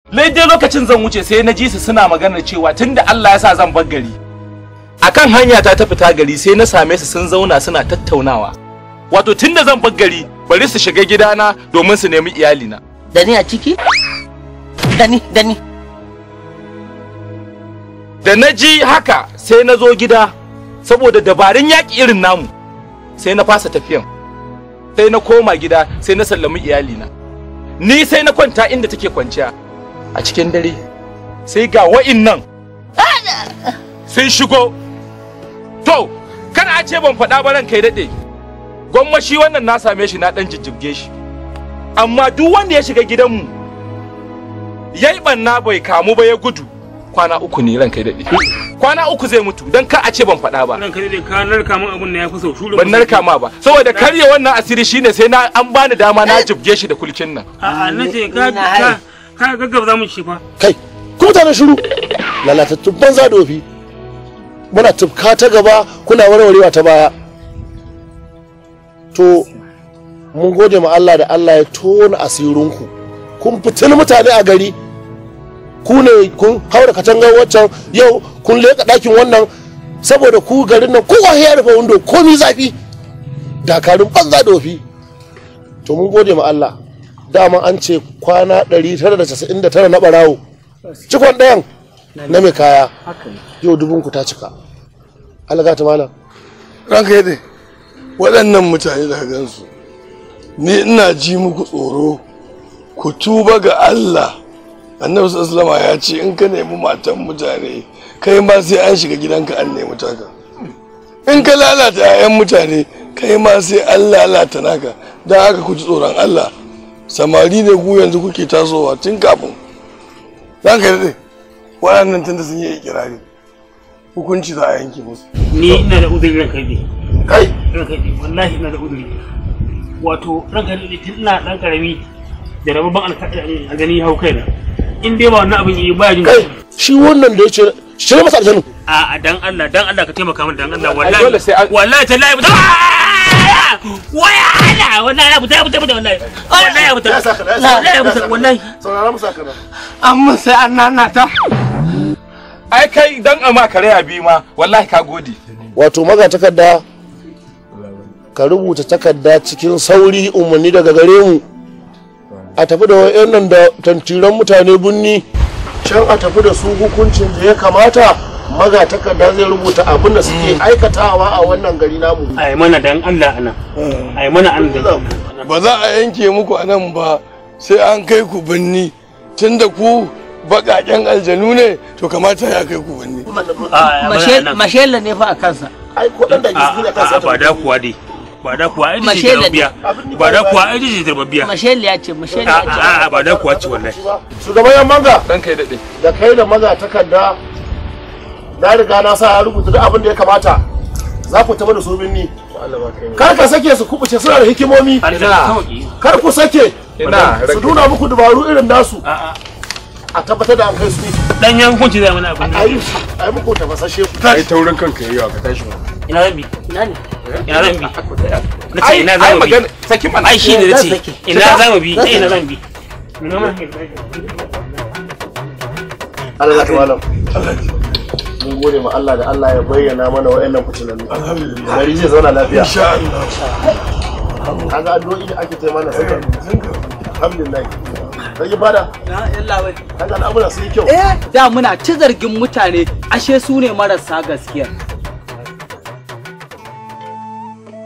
dai lokacin zan wuce sai na ji su suna maganar cewa tunda Allah ya sa zan bar gari akan hanya ta ta fita gari sai na same su sun zauna suna tattaunawa wato tunda zan bar gari bari su shiga gidana domin su nemi iyalina da ni a ciki da ni da ni da na ji haka sai na zo gida saboda dabarun yaƙi irin namu sai na fasa tafiyan sai na koma gida sai na sallami iyalina ni sai na kwanta inda take kwanciya a cikin dare sai ga wa'innan sun shigo to kana a ce ban faɗa ba ran kai daɗe gwamma shi wannan na same shi na ɗan jijjibge shi amma duk wanda ya shiga gidanmu ya yi ɓanna bai kamu ba ya gudu kwana uku ne ran kai daɗe kwana uku zai mutu don ka a ce ban faɗa ba Ran kai dai ka narka min abun da ya fi sau shuru. ban narka ma ba saboda karya wannan asiri shine sai na an bani dama na jibge shi da kulkin nan A'a na ce ka Ina hai. ka ka gaggaba za mu shi fa. kai ku mutanen shiru lalatattun banza dofi muna tufka ta gaba kuna warwarewa ta baya to mun gode ma Allah da Allah ya tona asirinku kun fitin mutane a gari ku ne kun haura katangar waccan yau kun leka ɗakin wannan saboda ku garin nan kowa ya rufe windo komi zafi dakarun banza dofi to mun gode ma Allah dama an ce kwana 999 na barawo cikon ɗayan na mai kaya yau dubunku ta cika alaga ta malam ranka yadda waɗannan mutane da gansu ni ina ji muku tsoro ku tuba ga Allah annabi sallama ya ce in ka nemi matan mutane kai ma sai an shiga gidanka an nemi taka in ka lalata 'ya'yan mutane kai ma sai an lalata naka don haka ku ji tsoron Allah samari ne ku yanzu kuke tasowa tun kafin ranka yadda waɗannan tunda sun yi ikirari hukunci za a yanke musu Ni ina da uzuri ran kai dai. kai Ran kai dai wallahi ina da uzuri. Wato ran kai dai tun ina dan karami da rababban alƙalami a gani hau kaina. In dai ba wannan abin yi baya jin kai shi wannan da ya ce shi ne masa aljanu A'a dan Allah dan Allah ka taimaka min dan Allah Ai, dole sai wallahi an- wallahi tallahi mutum waya Allah wallahi ya fita ya fita ya fita wallahi wallahi ya fita wallahi ya fita wallahi saurara musa kana amma sai an nanata ai kai dan ama kare bi ma wallahi ka gode wato maga takarda ka rubuta takarda cikin sauri umarni daga gare mu a tafi da wayannan da tantiran mutane bunni can a tafi da su hukuncin da ya kamata maga takarda zai rubuta abin da suke aikatawa a wannan gari namu ai mana dan Allah ana ai mana an da ba za a yanke muku a nan ba sai an kai ku binni tunda ku baƙaƙen aljanu ne to kamata ya kai ku binni mashela ne fa a kansa ai ko dan da gizi da kansa ba da kuwa dai ba da kuwa ai jiji Mashela ne. biya ba da kuwa ai jiji biya mashela ya ce mashela ya ce a ba da kuwa ce wallahi shugaban yan manga dan kai daɗe da kai da maga takarda na riga na sa ya rubuta duk abin da ya kamata za ku tafi da su binni kar ka sake su kubuce suna da hikimomi kar ku sake ina su nuna muku dabaru irin nasu a tabbatar da an kai su dan yan hukunci zai mana abin a yi a yi muku tafasashe ai taurin kanka yayi ka tashi ina zan bi ina ne ina zan bi na ce ai ina ai zan bi magana saki mana ai shi ne na Zan ce sake. ina za mu bi ta ina zan bi Allah ta malam mun gode ma Allah da Allah ya bayyana mana wa'annan fitinannu gari zai zauna lafiya insha Allah kaga addu'o'i da ake taimaka mana sai alhamdulillah sai fada kaga al'amura sun yi kyau Eh, da muna ci zargin mutane ashe su ne marasa gaskiya